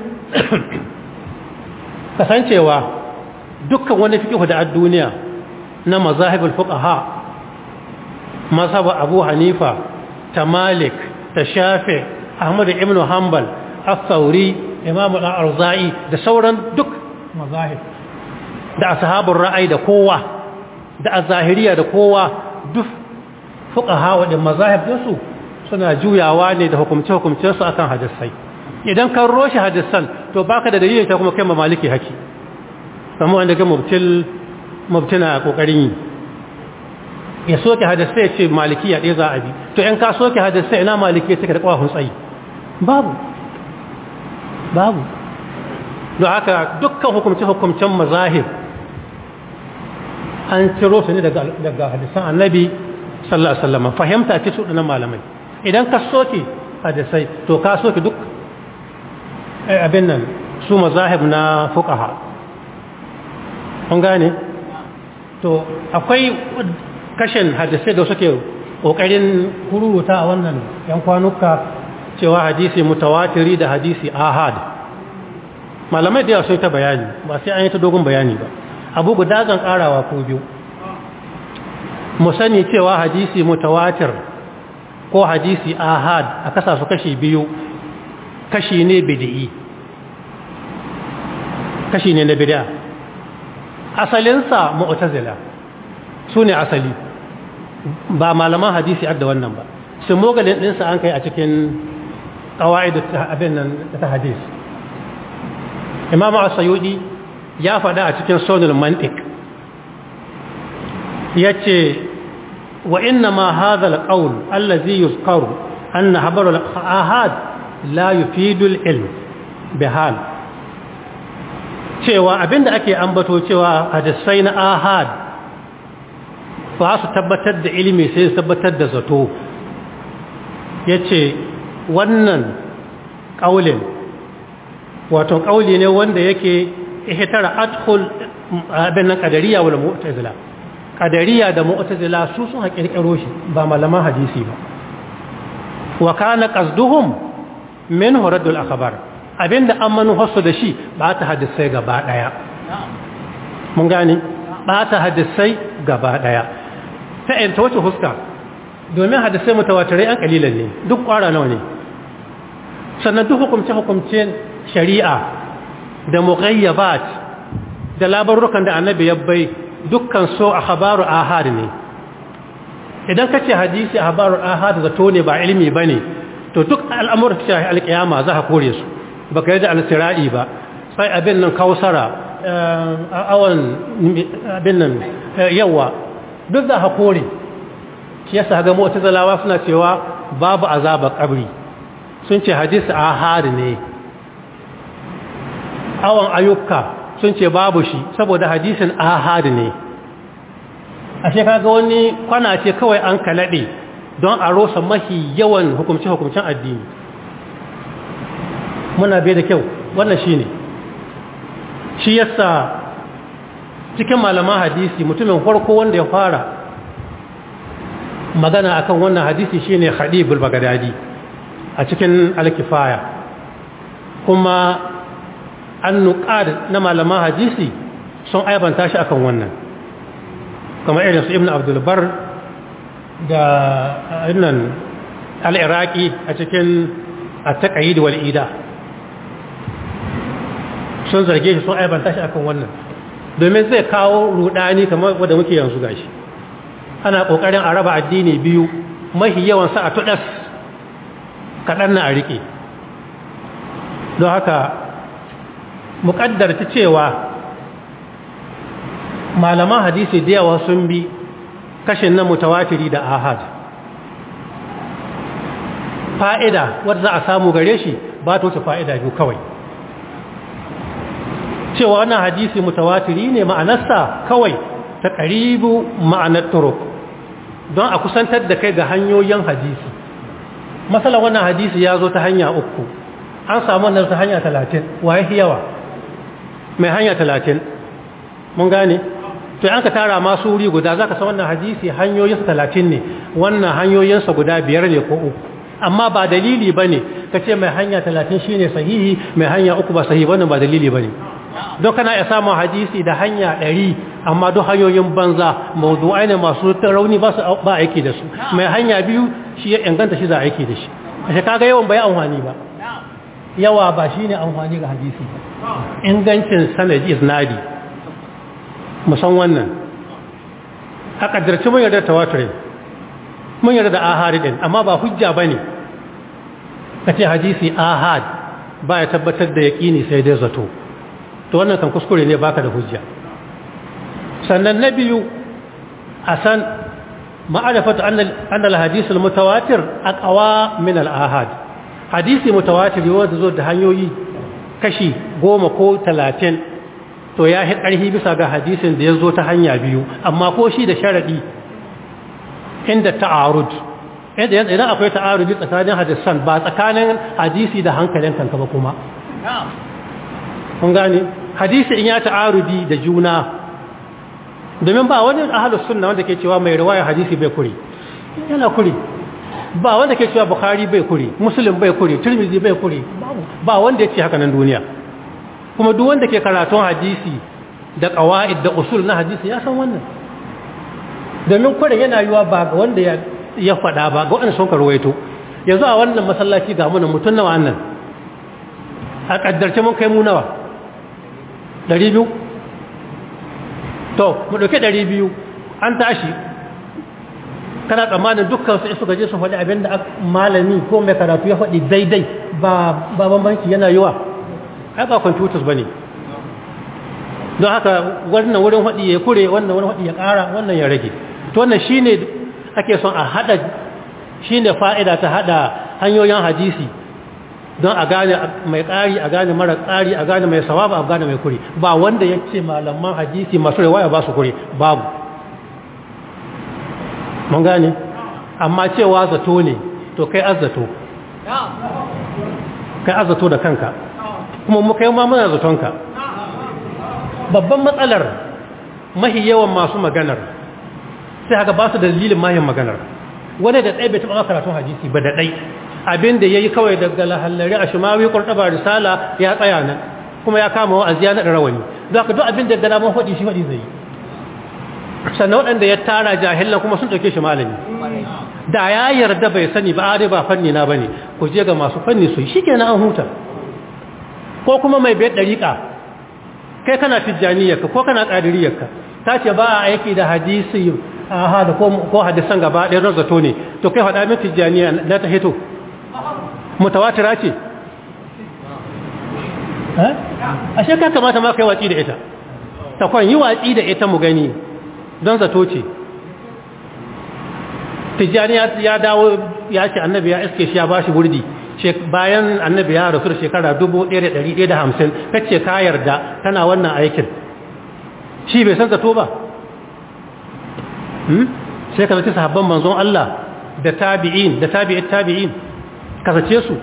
[SPEAKER 1] kasancewa dukkan wani fiqh da duniya na mazahibul fuqaha mazhab Abu Hanifa ta Malik ta Shafi Ahmad ibn Hanbal Al-Thawri Imam Al-Arzai da sauran duk mazahib da ashabul ra'ayi da kowa da azahiriya da kowa duk fuqaha wa mazahib su suna juyawa ne da hukumce hukumcen su akan hadisai idan kan roshi hadisan to baka da dalilin ta kuma kai maliki haki kamar wanda ga mubtil mubtina kokarin yi ya soke hadisai ya ce malikiya ɗaya za a bi to in ka soke hadisai ina malikiya take da ƙwahun tsayi babu babu don haka dukkan hukumce-hukumcen mazahir an ciro su ne daga hadisan annabi sallallahu alaihi wasallam fahimta ce su ɗanan malamai idan ka soke hadisai to ka soke duk abin nan su mazahib na fuqaha kun gane to akwai kashin hadisai da suke kokarin kururuta a wannan yan kwanuka cewa hadisi mutawatiri da hadisi ahad malamai da yawa sun ta bayani ba sai an yi ta dogon bayani ba abu guda zan karawa ko biyu mu sani cewa hadisi mutawatir ko hadisi ahad a kasa su kashi biyu kashi ne bid'i kashi ne na bid'a asalinsa mu'tazila su ne asali ba malaman hadisi adda wannan ba su mogalin ɗinsa an kai a cikin ƙawa'id abin nan ta hadis imam asayudi ya faɗa a cikin sonul mantik ya ce wa inna ma hadha alqawl allazi yuzkaru anna habaru ahad la yufidu al-ilm bihal cewa abinda ake ambato cewa hadisai na ahad ba su tabbatar da ilimi sai su tabbatar da zato yace wannan kaulin wato kauli ne wanda yake ihtara adkhul abin nan qadariya wal mu'tazila qadariya da mu'tazila su sun hakirkiro shi ba malaman hadisi ba wa kana qasduhum min huradul akhbar abinda an manufarsu da shi ba ta hadisai gaba daya mun gane ba ta hadisai gaba daya ta yanta wace huska domin hadisai mutawatirai an kalilan ne duk kwara nawa ne sannan duk hukumce-hukumcen shari'a da mughayyabat da labarukan da annabi ya bai dukkan so a habaru ahad ne idan ka ce hadisi a habaru ahad zato ne ba ilimi ba ne to duk al'amuran shahi alƙiyama za a kore su ba ka yi da alsira'i ba sai abin nan kawsara awon abin nan yawa duk za a kore shi yasa ga mota zalawa suna cewa babu azabar kabri sun ce hadisi ahad ne awon ayyuka sun ce babu shi saboda hadisin ahad ne a shekara ga wani kwana ce kawai an kalaɗe don a rosa mahi yawan hukumce-hukumcen addini muna bai da kyau wannan shi ne shi yasa cikin malaman hadisi mutumin farko wanda ya fara magana akan wannan hadisi shine Khadibul Baghdadi a cikin Al-Kifaya kuma annuqad na malaman hadisi sun aibanta shi akan wannan kamar irin su Ibn Abdul Bar da innan Al-Iraqi a cikin At-Taqyid wal Ida sun zarge shi sun aibanta shi akan wannan domin zai kawo rudani kamar wanda muke yanzu gashi ana kokarin a raba addini biyu mahi yawan sa a tudas kadan na a rike don haka muƙaddar ta cewa malaman hadisi da yawa sun bi kashin na mutawatiri da ahad fa'ida wadda za a samu gare shi ba ta wuce fa'ida biyu kawai cewa wannan hadisi mutawatiri ne ma'anarsa kawai ta ƙaribu ma'anar turuk don a kusantar da kai ga hanyoyin hadisi matsala wannan hadisi ya zo ta hanya uku an samu wannan ta hanya talatin waye yawa mai hanya talatin mun gane to an ka tara masu wuri guda za ka san wannan hadisi hanyoyinsa talatin ne wannan hanyoyinsa guda biyar ne ko uku amma ba dalili ba ne ka ce mai hanya talatin shi ne sahihi mai hanya uku ba sahihi wannan ba dalili ba ne don kana iya samun hadisi da hanya ɗari amma duk hanyoyin banza mawdu'ai ne masu rauni ba su ba aiki da su mai hanya biyu shi ya inganta shi za a aiki da shi a shi kaga yawan bai amfani ba yawa ba shi ne amfani ga hadisi ba ingancin sanadi iznadi musan wannan a ƙaddarci mun yarda tawatirin mun yarda da ahari ɗin amma ba hujja ba ne ka ce hadisi ahad ba ya tabbatar da yaƙini sai dai zato to wannan kan kuskure ne baka da hujja sannan na biyu a san ma'arifatu anna al-hadith al-mutawatir aqwa min al-ahad hadisi mutawatir wanda zo da hanyoyi kashi goma ko talatin to ya hi ƙarfi bisa ga hadisin da ya zo ta hanya biyu amma ko shi da sharaɗi inda ta'arud idan akwai ta'arudi tsakanin hadisan ba tsakanin hadisi da hankalin kanka ba kuma kun gane hadisi in ya ta'arudi da juna domin ba wani ahalus sunna wanda ke cewa mai riwaya hadisi bai kuri yana kuri ba wanda ke cewa bukhari bai kuri muslim bai kuri tirmidhi bai kuri ba wanda ya ce haka nan duniya kuma duk wanda ke karatun hadisi da qawaid da usul na hadisi ya san wannan domin kurin yana yiwa ba ga wanda ya ya faɗa ba ga waɗanda sun karwaito yanzu a wannan masallaci ga muna mutum nawa annan a ƙaddarce mun kai mu nawa ɗari biyu to mu ɗauki ɗari biyu an tashi kana tsammanin dukkan su suka je su faɗi abin da malami ko mai karatu ya faɗi daidai ba bambanci yana yiwa ai ba computers ba ne don haka wannan wurin faɗi ya kure wannan wurin faɗi ya ƙara wannan ya rage to wannan shine ake son a hada shi ne fa'ida ta hada hanyoyin hadisi don a gane mai ƙari a gane mara ƙari a gane mai sawaba a gane mai kuri ba wanda ya ce malaman hadisi masu riwaya ba su kuri babu mun gane amma cewa zato ne to kai azzato kai azzato da kanka kuma muka yi muna zatonka babban matsalar mahi yawan masu maganar sai haka ba su da dalilin mahin maganar wani da ɗaya bai taɓa karatun hadisi ba da ɗai abin da ya yi kawai daga lahallari a shimawi ƙwarɗaba risala ya tsaya nan kuma ya kama wa'azi ya naɗa rawani za ka duk abin da gana man faɗi shi faɗi zai yi sannan waɗanda ya tara jahilan kuma sun ɗauke shi malami da ya yarda bai sani ba a ba fanni na bane ku je ga masu fanni su shi kenan an huta ko kuma mai biyar ɗariƙa kai kana tijjaniyarka ko kana ƙadiriyarka ta ce ba a aiki da hadisi aha da ko hadisan gaba ɗaya don zato ne to kai faɗa min tijjaniya na ta hito mutawatira ce a shekar kamata ma kai watsi da ita ta kwan yi watsi da ita mu gani don zato ce tijjaniya ya dawo ya ce annabi ya iske shi ya ba shi burdi bayan annabi ya rasu da shekara 1150 kace ka yarda tana wannan aikin shi bai san zato ba sai ka zaci sahabban manzon Allah da tabi'in da tabi'it tabi'in ka zace su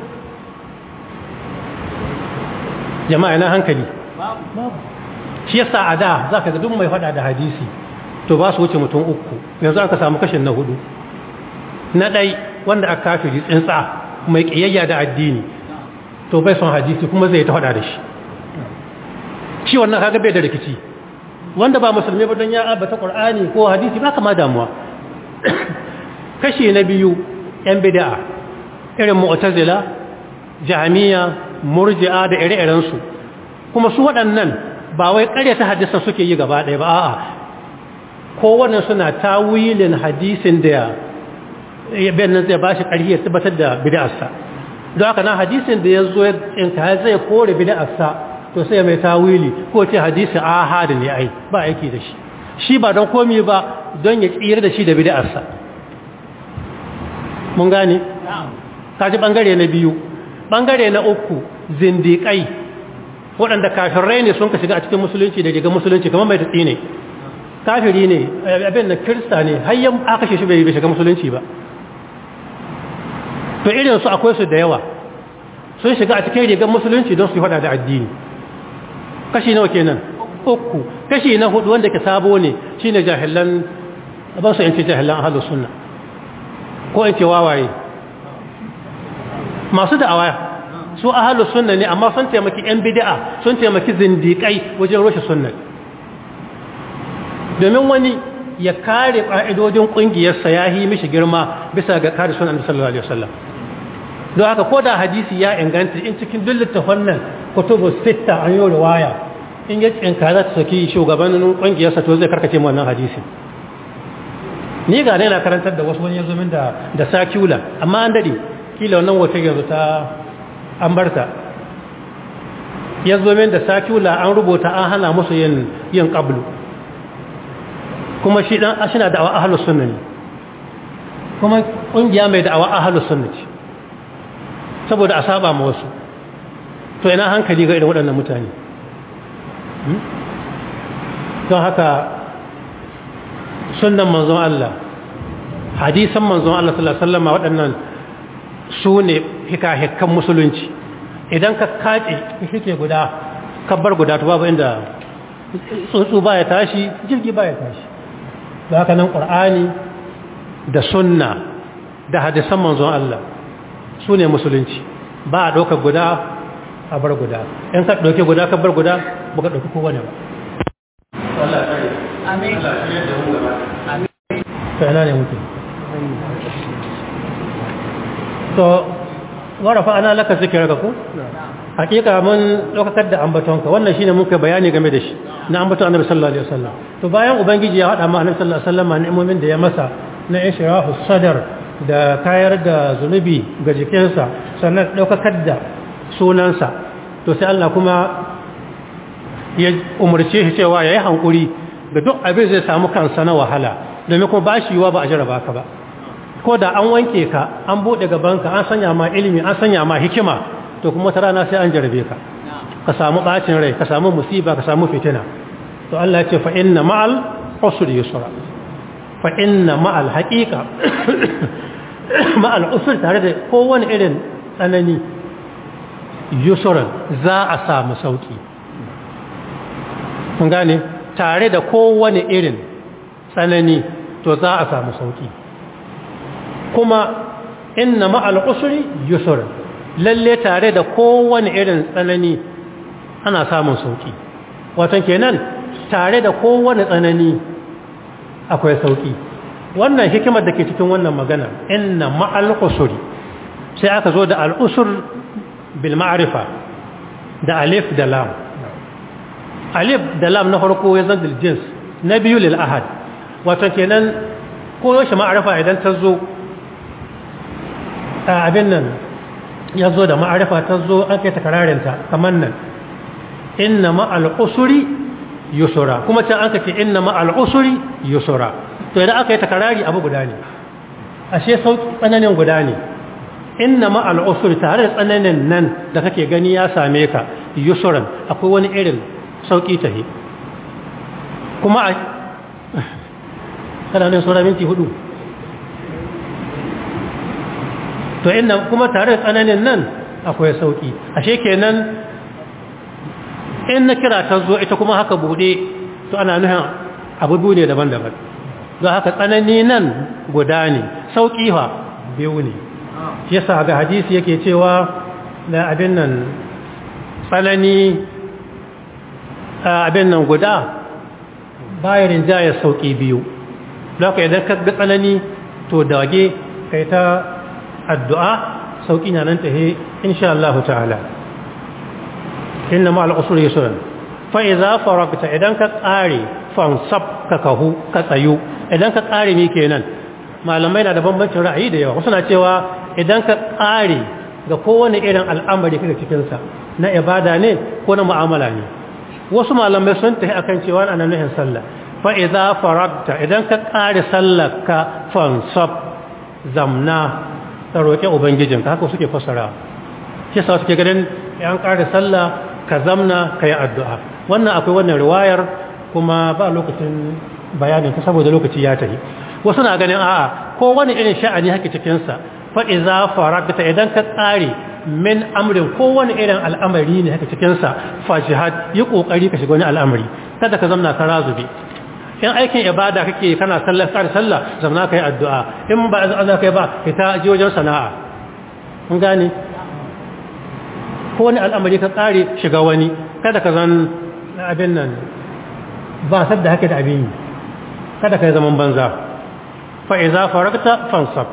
[SPEAKER 1] jama'a na hankali shi yasa a da za ka ga duk mai fada da hadisi to ba su wuce mutum uku yanzu aka samu kashin na hudu na ɗai wanda aka kafiri tsintsa mai ƙiyayya da addini to bai son hadisi kuma zai ta fada da shi shi wannan kaga bai da rikici wanda ba musulmi ba don ya abata ƙur'ani ko hadisi ba kama damuwa kashi na biyu ‘yan bida'a irin mu'tazila jami'a murji'a da ire-irensu kuma su waɗannan ba wai ƙaryata hadisan suke yi gaba ɗaya ba a'a kowane suna tawilin hadisin da ya nan zai ba shi ƙarfi ya tabbatar da bida'arsa don haka na hadisin da ya zo in ka zai kore bida'arsa to sai mai tawili ko ce hadisi ahad ne ai ba aiki da shi shi ba don komi ba don ya tsira da shi da bid'arsa mun gane kaji bangare na biyu bangare na uku zindiƙai waɗanda kafirai ne sun ka shiga a cikin musulunci da riga musulunci kamar mai tatsi ne kafiri ne abin da kirista ne har aka shi bai shiga musulunci ba to irin su akwai su da yawa sun shiga a cikin rigar musulunci don su yi faɗa da addini kashi nawa kenan uku kashi na hudu wanda ke sabo ne shine jahilan ba su yanci jahilan ahlus sunna ko in ce wawaye masu da'awa su ahlus sunna ne amma sun taimaki yan bid'a sun taimaki zindiƙai wajen rushe sunna domin wani ya kare ƙa'idodin ƙungiyarsa ya yi mishi girma bisa ga kare sunan sallallahu alaihi wasallam don haka ko da hadisi ya inganta in cikin duk littafan nan kutubu sita an yi riwaya in ya tsinka za ta saki shugabannin ƙungiyarsa to zai karkace mu wannan hadisi ni ga na karantar da wasu wani yanzu min da da sakula amma an dade kila wannan wata yanzu ta an barta yanzu min da sakula an rubuta an hana musu yin yin qablu kuma shi dan ashina da ahlus sunna ne kuma ƙungiya mai da'awa ahalus sunnati saboda a saba ma wasu to ina hankali ga irin waɗannan mutane don haka sunan manzon Allah hadisan manzon Allah sallallahu alaihi wasallam waɗannan su ne hika-hikan musulunci idan ka kace shike guda kabbar guda to babu inda tsuntsu baya tashi jirgi baya tashi da haka nan qur'ani da sunna da hadisan manzon Allah su ne musulunci ba a ɗaukar guda a bar guda in ka ɗauke guda ka bar guda ba ka ɗauki kowane ba ta yana ne mutum to warafa ana laka zikirar ka ku hakika mun ɗaukakar da ambatonka wannan shine muka bayani game da shi na ambaton annabi sallallahu alaihi wasallam to bayan ubangiji ya haɗa ma annabi sallallahu alaihi wasallam ni'imomin da ya masa na ishrahu sadar da kayar da zunubi ga jikinsa sannan ɗaukakar da sunansa to sai Allah kuma ya umarce shi cewa ya yi hankuri da duk abin zai samu kansa na wahala domin kuma ba shi yiwa ba a jaraba ka ba ko da an wanke ka an buɗe gabanka an sanya ma ilimi an sanya ma hikima to kuma wata rana sai an jarabe ka ka samu ɓacin rai ka samu musiba ka samu fitina to Allah ya ce fa inna ma'al usri yusra fa inna ma'al haqiqa ma'al usri tare da kowane irin tsanani yusran za a samu sauki kun gane tare da kowane irin tsanani to za a samu sauki kuma inna ma'al usri yusran lalle tare da kowane irin tsanani ana samun sauki wato kenan tare da kowane tsanani akwai sauki wannan hikimar da ke cikin wannan magana inna ma'al usri sai aka zo da al-usr bil ma'rifa da alif da lam alif da lam na farko ya zan jins na biyu lil ahad wato kenan ko yaushe ma'arifa idan ta zo abin nan ya zo da ma'arifa ta zo an kai takararinta kamar nan inna ma'al usuri yusura kuma can an kace inna ma'al usuri yusura to idan aka yi takarari abu guda ne ashe sauki tsananin guda ne inna ma'al usuri tare da tsananin nan da kake gani ya same ka yusuran akwai wani irin sauki tahi kuma a kana ne sura minti hudu to inda kuma tare da tsananin nan akwai sauki ashe kenan in na kira ta zo ita kuma haka bude to ana nuhin abubu ne daban-daban don haka tsanani nan guda ne sauki fa biyu ne yasa ga hadisi yake cewa da abin nan tsanani abin nan guda bayan rinjaya sauki biyu don haka idan ka ga tsanani to dage kai ta addu'a sauƙi na nan tahe insha Allah ta'ala inna ma al'usur yusran fa idza faragta idan ka tsare fansab ka kahu ka tsayu idan ka tsare ni kenan malamai na da bambancin ra'ayi da yawa wasu na cewa idan ka tsare ga kowane irin al'amari kaga cikin sa na ibada ne ko na mu'amala ne wasu malamai sun tafi akan cewa ana nuhin sallah fa idza faragta idan ka tsare sallar ka fansab zamna ka roƙe ubangijinka haka suke fasara shi sa suke ganin yan ƙara sallah ka zamna ka yi addu'a wannan akwai wannan riwayar kuma ba lokacin bayanin ta saboda lokaci ya tafi wasu na ganin a'a ko wani irin sha'ani haka cikinsa fa iza faragta idan ka tsare min amrin ko wani irin al'amari ne haka cikinsa fa jihad yi kokari ka shiga wani al'amari kada ka zamna ka razube in aikin ibada kake kana sallar kar sallah zamna kai addu'a in ba za kai ba ita ji wajen sana'a mun gane ko wani al'amari ka tsare shiga wani kada ka zan abin nan ba sadda haka da abin yi kada ka yi zaman banza fa iza faragta fansab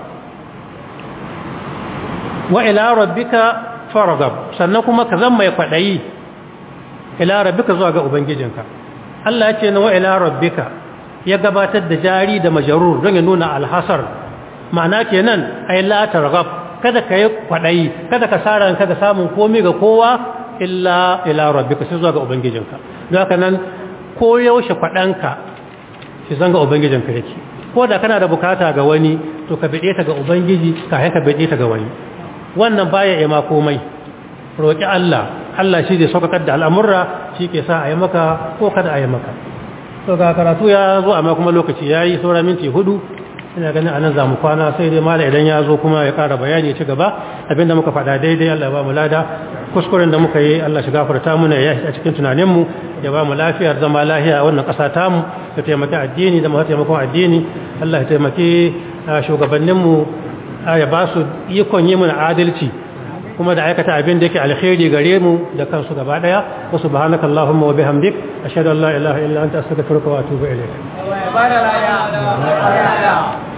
[SPEAKER 1] wa ila rabbika faragab sannan kuma ka zan mai kwadayi ila rabbika zuwa ga ubangijinka Allah ya ce na wa'ila rabbika ya gabatar da jari da majarur don ya nuna alhasar ma'ana kenan ai la targhab kada ka yi kwadayi kada ka sara kada samun komai ga kowa illa ila rabbika sai zuwa ga ubangijinka don haka nan ko yaushe kwadanka shi zanga ubangijinka yake ko da kana da bukata ga wani to ka bide ta ga ubangiji ka ka bide ta ga wani wannan baya yi ma komai roki Allah Allah shi zai saukakar da al'amurra shi ke sa a yi maka ko kada a yi maka to ga karatu ya zo amma kuma lokaci ya yi saura minti hudu ina ganin anan za mu kwana sai dai mala idan ya zo kuma ya kara bayani ya ci gaba abinda muka faɗa daidai Allah ya ba mu lada kuskuren da muka yi Allah shi gafarta muna ya a cikin tunaninmu ya ba mu lafiyar zama lafiya a wannan ƙasa tamu ya taimaki addini da masu taimakon addini Allah ya taimaki shugabanninmu ya ba su ikon yi mana adalci kuma da aikata abin da yake alkhairi gare mu da kansu gaba daya wa subhanaka allahumma wa bihamdik ashhadu an la ilaha illa anta astaghfiruka wa atubu ilayk